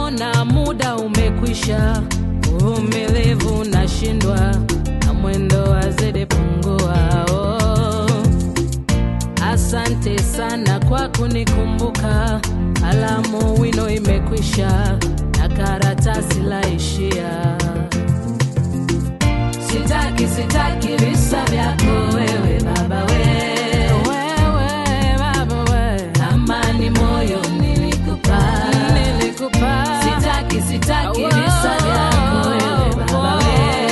naona muda umekwisha, uvumilivu nashindwa na mwendo wazidi pungua. Oh, asante sana kwa kunikumbuka, alamu wino imekwisha na karatasi laishia. Sitaki, sitaki visa vyako wewe baba we. Wewe baba we. Amani moyo nilikupa. Nilikupa. Sitaki, sitaki visa vyako wewe baba we.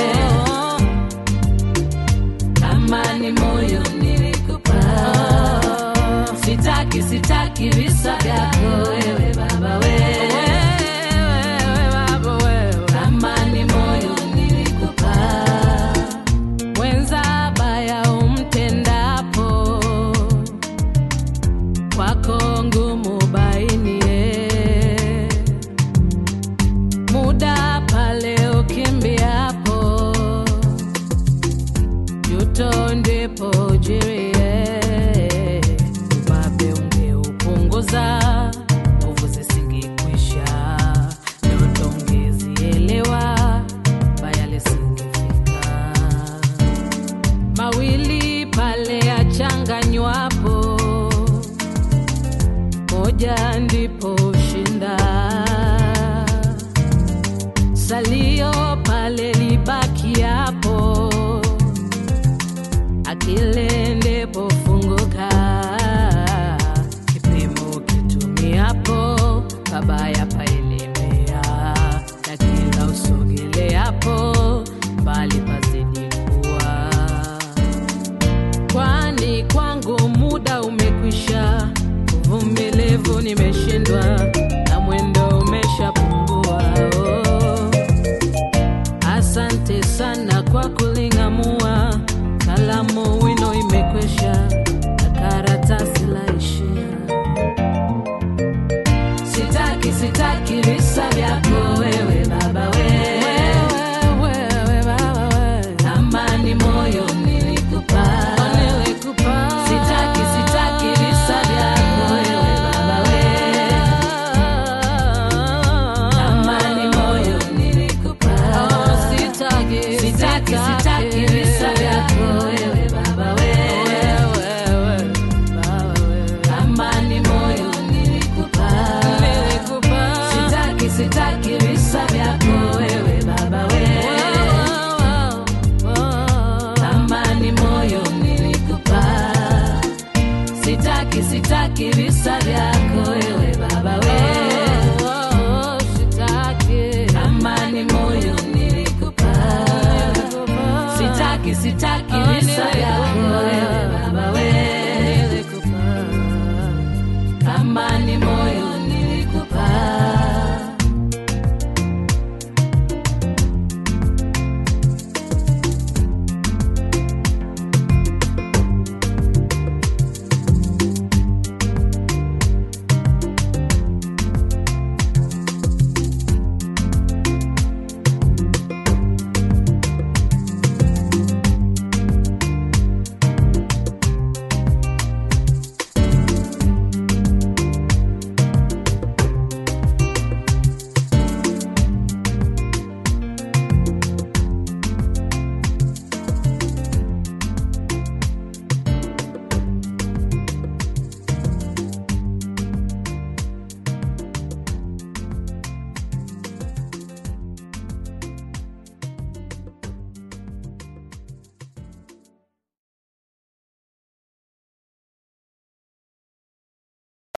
Amani moyo nilikupa. Sitaki, sitaki visa vyako wewe baba we. Amani moyo nilikupa. Mwenza baya umtendapo, kwako ngumu bainie. Muda pale ukimbiapo, juto ndipo jirie. Ubabe ungeupunguza, nguvu zisingekwisha, ndoto ungezielewa, baya lisingefika mawili pale yachanganywapo, moja ndipo ushinda. Salio pale libakiapo, akili ndipo funguka. Kipimo kitumiapo, pabaya paelemea, na kila usogeleapo, mbali pazidi kuwa kwani kwangu muda umekwisha, uvumilivu nimeshindwa na mwendo umeshapungua. Oh, asante sana kwa kuling'amua, kalamu wino imekwisha na karatasi laishia. Sitaki, sitaki visa vyako wewe baba we. Wewe baba we. Amani moyo nilikupa. Nilikupa. Sitaki, sitaki visa vyako wewe baba we. Amani moyo nilikupa. Sitaki, sitaki, sitaki visa vyako wewe baba we. Amani moyo nilikupa. Sitaki, sitaki visa vyako wewe baba we. Amani moyo nilikupa. Sitaki, sitaki visa vyako